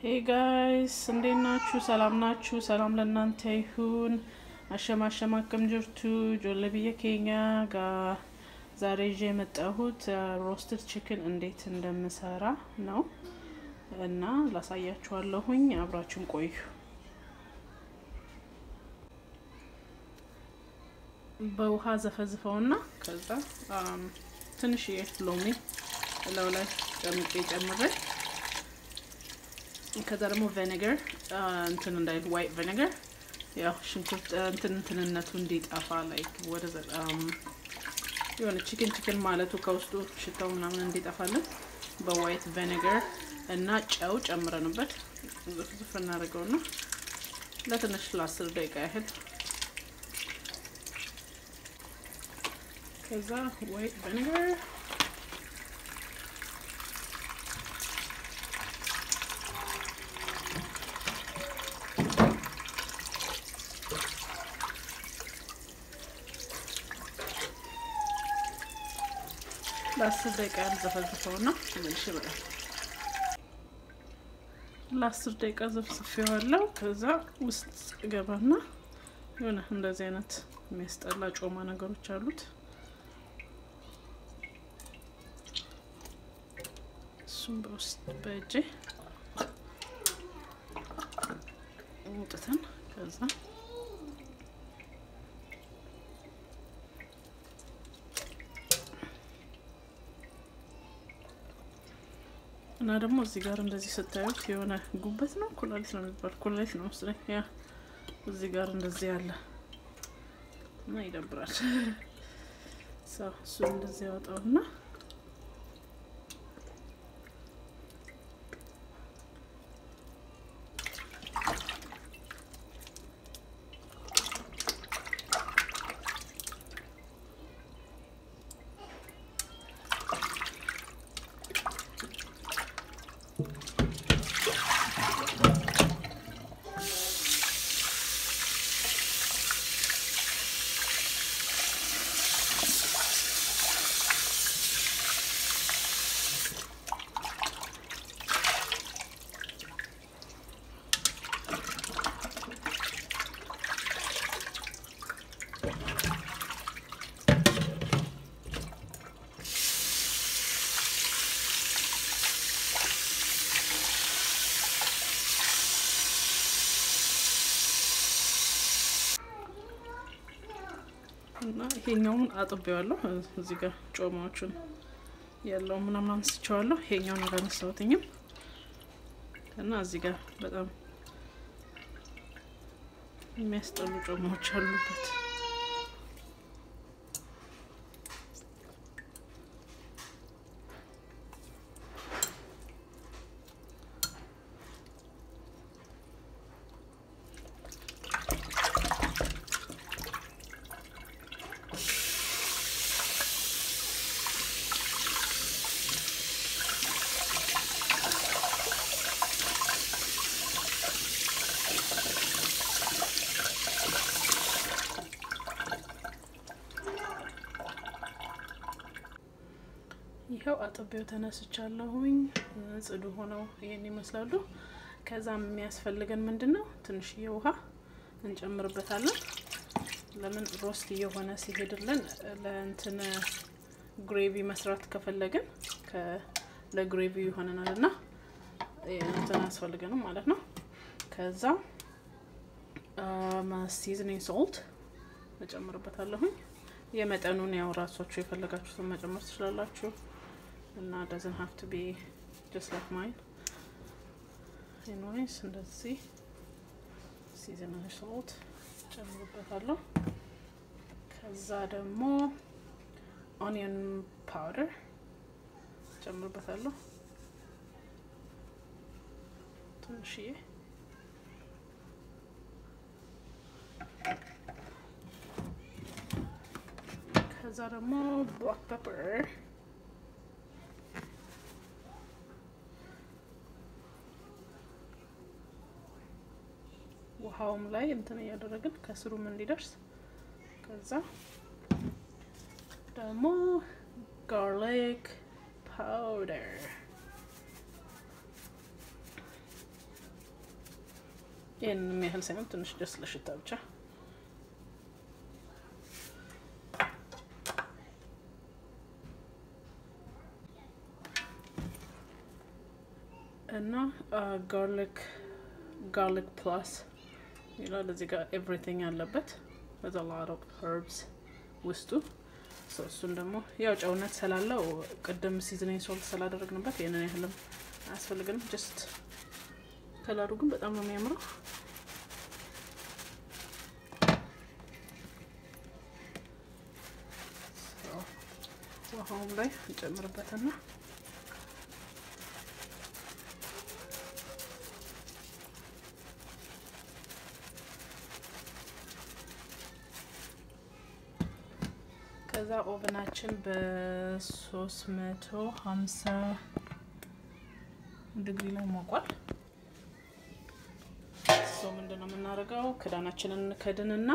ሄይ ጋይስ እንዴት ናችሁ? ሰላም ናችሁ? ሰላም ለእናንተ ይሁን። አሸማሸማ አከም ጅርቱ ጆለ ብየ ኬኛ ጋ ዛሬ ይዤ የመጣሁት ሮስትድ ቺክን እንዴት እንደምሰራ ነው እና ላሳያችኋለሁኝ። አብራችን ቆዩ። በውሃ ዘፈዝፈውና ከዛ ትንሽዬ ሎሚ እላው ላይ ጨምቄ ጨምሬ ከዛ ደግሞ ቬኔገር እንትን እንዳይል ዋይት ቬኔገር ያው ሽንኩርት እንትን እንትንነቱ እንዲጠፋ ላይክ ወደ የሆነ ቺክን ቺክን ማለቱ ከውስጡ ሽታው ምናምን እንዲጠፋልን በዋይት ቬኔገር እና ጨው ጨምረንበት ዝፍዝፍ እናደርገውና ለትንሽ ለአስር ደቂቃ ያህል ከዛ ዋይት ቬኔገር ለአስር ደቂቃ ያልዘፈዝፈው ና መልሽ ይበላል። ለአስር ደቂቃ ዘፍዝፌዋለሁ። ከዛ ውስጥ ገባና የሆነ እንደዚህ አይነት የሚያስጠላ ጮማ ነገሮች አሉት። እሱም በውስጥ በእጄ ውጥተን ከዛ እና ደግሞ እዚህ ጋር እንደዚህ ስታዩት የሆነ ጉበት ነው ኩላሊት ነው የሚባል ኩላሊት ነው መስለኝ። ያ እዚህ ጋር እንደዚህ ያለ እና ይደብራል። ሰው እሱ እንደዚህ ያወጣውና እና ይሄኛውን አጥቤዋለሁ። እዚህ ጋር ጮማዎቹን ያለው ምናምን አንስቼዋለሁ። ይሄኛውን አላነሳሁትኝም እና እዚህ ጋር በጣም የሚያስጠሉ ጮማዎች አሉበት። ይኸው አጥቤው ተነስቻለሁኝ። ጽዱ ሆነው ይሄን ይመስላሉ። ከዛም የሚያስፈልገን ምንድን ነው? ትንሽዬ ውሃ እንጨምርበታለን። ለምን ሮስት እየሆነ ሲሄድልን ለእንትን ግሬቪ መስራት ከፈለግን ለግሬቪ ይሆነናል እና እንትን አያስፈልገንም ማለት ነው። ከዛ ሲዝኒንግ ሶልት እጨምርበታለሁኝ። የመጠኑን ያው ራሳችሁ የፈለጋችሁትን መጨመር ትችላላችሁ እና ደዝን ሀፍ ቱ ቢ ጀስት ላይክ ማይን ኤንዌይስ እንደዚህ ሲዝናል ሶልት ጨምርበታለሁ። ከዛ ደግሞ ኦኒየን ፓውደር ጨምርበታለሁ ትንሽዬ ከዛ ደግሞ ብላክ ፔፐር ውሃውም ላይ እንትን እያደረግን ከስሩም እንዲደርስ ከዛ ደግሞ ጋርሊክ ፓውደር ይህንን ያህል ሳይሆን ትንሽ ደስ ለሽታ ብቻ እና ጋርሊክ ጋርሊክ ፕላስ ይላል እዚህ ጋር ኤቭሪቲንግ አለበት በዛ lot of herbs ውስጡ እሱን ደግሞ ያው ጨውነት ስላለው ቅድም ሲዝኒንግ ሶልት ስላደረግንበት ይህንን ያህልም አያስፈልግንም። ጀስት ከለሩ ግን በጣም ነው የሚያምረው። ውሃውም ላይ እንጨምርበትና ከዛ ኦቨናችን በሶስት መቶ ሀምሳ ዲግሪ ላይ ሞቋል። ሰው ምንድን ነው የምናደርገው? ክዳናችንን እንከድንና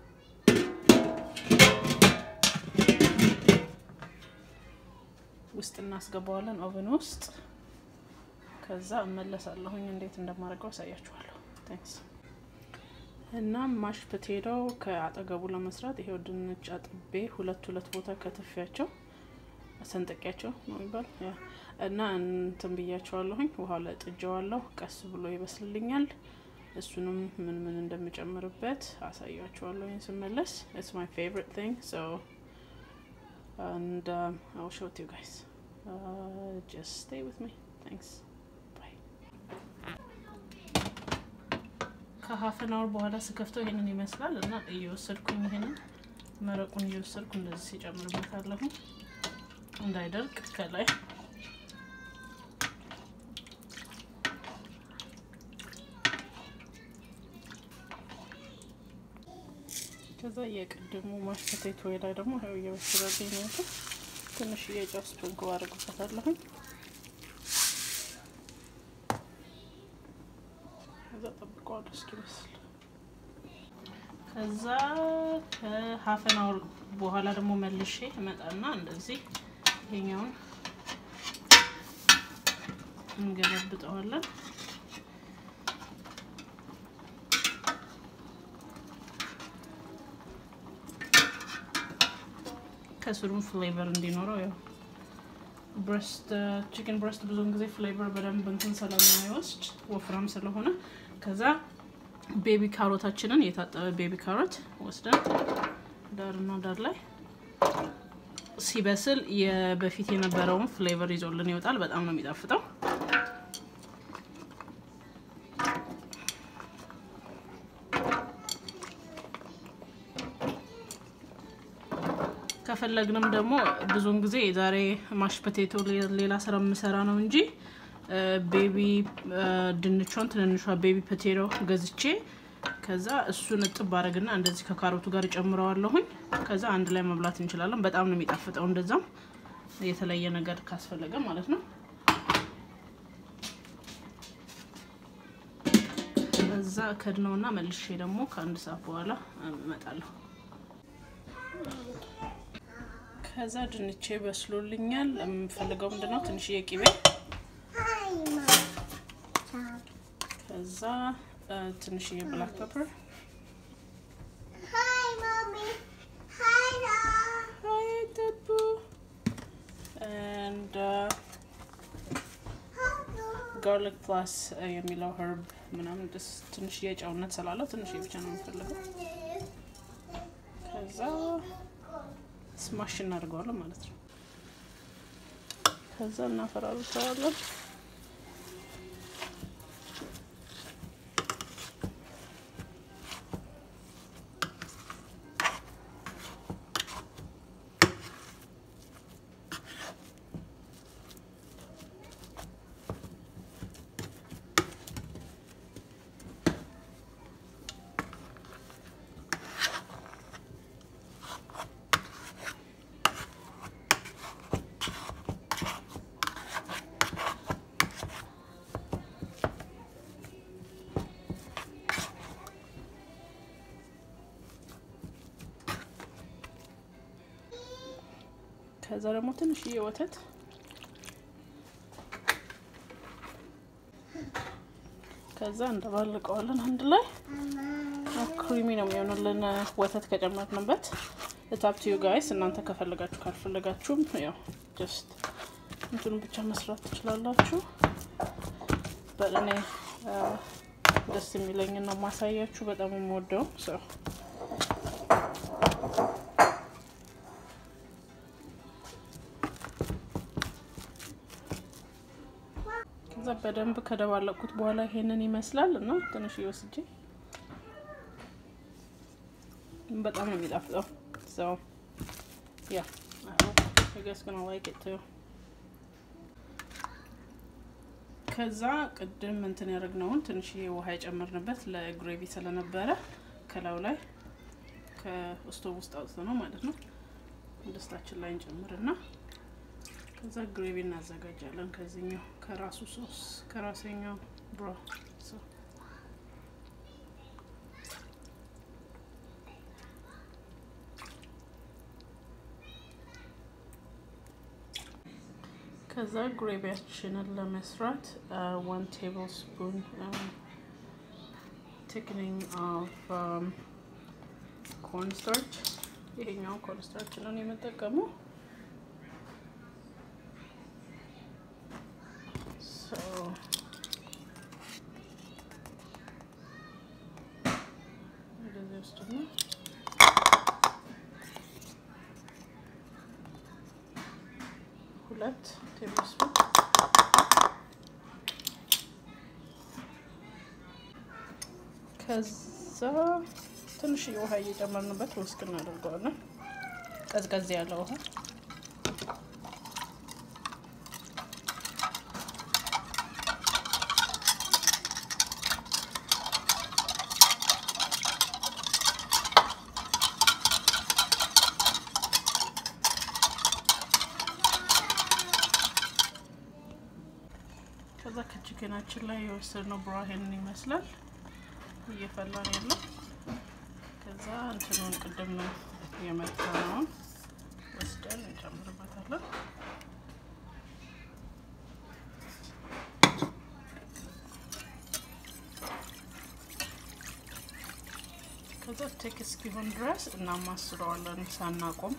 ውስጥ እናስገባዋለን ኦቨን ውስጥ። ከዛ እመለሳለሁኝ እንዴት እንደማደርገው አሳያችኋለሁ። ታንክስ እና ማሽ ፖቴቶ ከአጠገቡ ለመስራት ይሄው ድንች አጥቤ ሁለት ሁለት ቦታ ከትፊያቸው ሰንጠቂያቸው ነው የሚባል እና እንትን ብያቸዋለሁኝ። ውሃ ላይ ጥጄዋለሁ። ቀስ ብሎ ይበስልልኛል። እሱንም ምን ምን እንደምጨምርበት አሳያችኋለሁኝ ስመለስ። ኢትስ ማይ ፌቨሪት ቲንግ ሶ and um, I'll show it to you guys. Uh, just stay with me. Thanks. Bye. ከሀፍን አወር በኋላ ስከፍተው ይሄንን ይመስላል እና እየወሰድኩኝ ይሄንን መረቁን እየወሰድኩ እንደዚህ ሲጨምርበታለሁ እንዳይደርቅ ከላይ ከዛ የቅድሙ ማሽ ፖቴቶ ላይ ደግሞ ይኸው እየበሰለልኝ ነው ያለው። ትንሽ የጨው ስፕሪንክል አድርግበታለሁኝ። ከዛ ጠብቀዋለሁ እስኪበስል። ከዛ ከሀፈን አወር በኋላ ደግሞ መልሼ እመጣና እንደዚህ ይሄኛውን እንገለብጠዋለን። ከስሩም ፍሌቨር እንዲኖረው ያው ብረስት ቺክን ብረስት ብዙውን ጊዜ ፍሌቨር በደንብ እንትን ስለማይወስድ ወፍራም ስለሆነ ከዛ ቤቢ ካሮታችንን የታጠበ ቤቢ ካሮት ወስደን ዳርና ዳር ላይ ሲበስል የበፊት የነበረውን ፍሌቨር ይዞልን ይወጣል። በጣም ነው የሚጣፍጠው። ከፈለግንም ደግሞ ብዙውን ጊዜ ዛሬ ማሽ ፖቴቶ ሌላ ስራ የምሰራ ነው እንጂ ቤቢ ድንቿን ትንንሿ ቤቢ ፖቴቶ ገዝቼ ከዛ እሱን እጥብ አድርግና እንደዚህ ከካሮቱ ጋር እጨምረዋለሁኝ። ከዛ አንድ ላይ መብላት እንችላለን። በጣም ነው የሚጣፍጠው። እንደዛም የተለየ ነገር ካስፈለገ ማለት ነው። ከዛ ከድነውና መልሼ ደግሞ ከአንድ ሰዓት በኋላ እመጣለሁ። ከዛ ድንቼ በስሎልኛል። የምፈልገው ምንድነው ትንሽዬ ቂቤ፣ ከዛ ትንሽዬ ብላክ ፔፐር፣ and ጋርሊክ ፕላስ የሚለው ኸርብ ምናምን ደስ ትንሽዬ ጨውነት ስላለው ትንሽዬ ብቻ ነው የምፈልገው። ከዛ ስማሽ እናደርገዋለን ማለት ነው። ከዛ እናፈራርሰዋለን። ከዛ ደግሞ ትንሽዬ ወተት ከዛ እንደባልቀዋለን አንድ ላይ ክሪሚ ነው የሚሆንልን ወተት ከጨመርንበት። እታፕ ዩ ጋይስ እናንተ ከፈለጋችሁ ካልፈለጋችሁም ያው ጀስት እንትኑ ብቻ መስራት ትችላላችሁ። በእኔ ደስ የሚለኝ ነው ማሳያችሁ። በጣም የምወደው ሰው ከዛ በደንብ ከደባለቁት በኋላ ይሄንን ይመስላል እና ትንሽ ወስጄ በጣም ነው የሚጣፍጠው። ሰው ያ ገስ ግን ላይክ ኢት ቱ ከዛ ቅድም እንትን ያደረግነውን ትንሽዬ ውሃ የጨመርንበት ለግሬቪ ስለነበረ ከላዩ ላይ ከስቶቭ ውስጥ አውጥቶ ነው ማለት ነው ድስታችን ላይ እንጨምርና ከዛ ግሬቪ እናዘጋጃለን። ከዚህኛው ከራሱ ሶስ ከራሰኛው ብሮ ከዛ ግሬቪያችንን ለመስራት ዋን ቴብል ስፑን ቲክኒንግ ኦፍ ኮርን ስታርች ይሄኛው ኮርን ስታርች ነው የምጠቀመው። እንደዚህ ውስጥ ነው ሁለት ቴብል ስፑን ከዛ ትንሽ ውሃ እየጨመርንበት ውስጥ እናደርገዋለን። ቀዝቀዝ ያለ ውሃ ከዛ ከችክናችን ላይ የወሰድነው ብራሄንን ይመስላል እየፈላ ነው ያለው። ከዛ እንትኑን ቅድም ነው የመታነውን ወስደን እንጨምርበታለን። ከዛ ቴክ እስኪሆን ድረስ እናማስለዋለን ሳናቆም።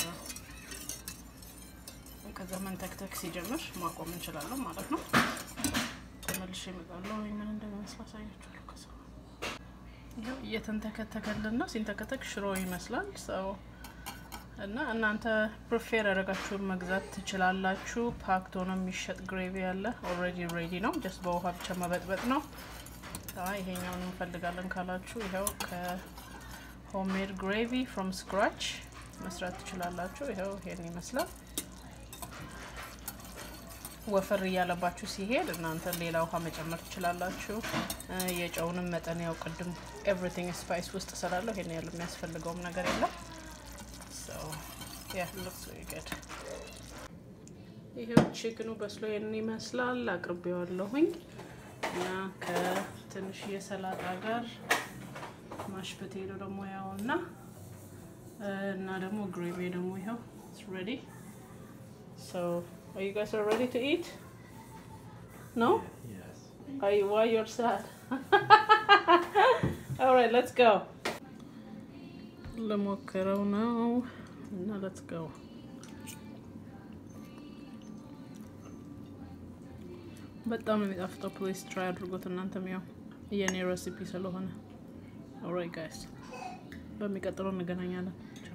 ከዛ መንተክተክ ሲጀምር ማቆም እንችላለን ማለት ነው። ተመልሼ እመጣለሁ። ምን እንደሚመስል አሳያችኋለሁ። ከዛ ይኸው እየተንተከተከልን ነው። ሲንተከተክ ሽሮ ይመስላል ሰው እና እናንተ ፕሪፌር ያደረጋችሁን መግዛት ትችላላችሁ። ፓክቶ ነው የሚሸጥ ግሬቪ ያለ ኦልሬዲ ሬዲ ነው። ጀስት በውሃ ብቻ መበጥበጥ ነው። ይሄኛውን እንፈልጋለን ካላችሁ ይኸው ከሆሜድ ግሬቪ ፍሮም ስክራች መስራት ትችላላችሁ። ይኸው ይሄን ይመስላል። ወፈር እያለባችሁ ሲሄድ እናንተ ሌላ ውሃ መጨመር ትችላላችሁ። የጨውንም መጠን ያው ቅድም ኤቭሪቲንግ ስፓይስ ውስጥ ስላለው ይሄን ያህል የሚያስፈልገውም ነገር የለም። ይሄው ቺክኑ በስሎ ይሄንን ይመስላል። አቅርቤዋለሁኝ እና ከትንሽ የሰላጣ ጋር ማሽ ፖቴቶ ደግሞ ያው እና እና ደግሞ ግሬቪ ደግሞ ይኸው ሬዲ ሶ Are you guys are ready to eat? No? Yes. Are you, why you're sad? All right, let's go. ለሞክረው ነው እና let's go. በጣም ነው የሚጣፍጠው። ፕሊዝ ትራይ አድርጎት እናንተም ያው የኔ ሬሲፒ ስለሆነ። ኦልራይት ጋይስ በሚቀጥለው እንገናኛለን።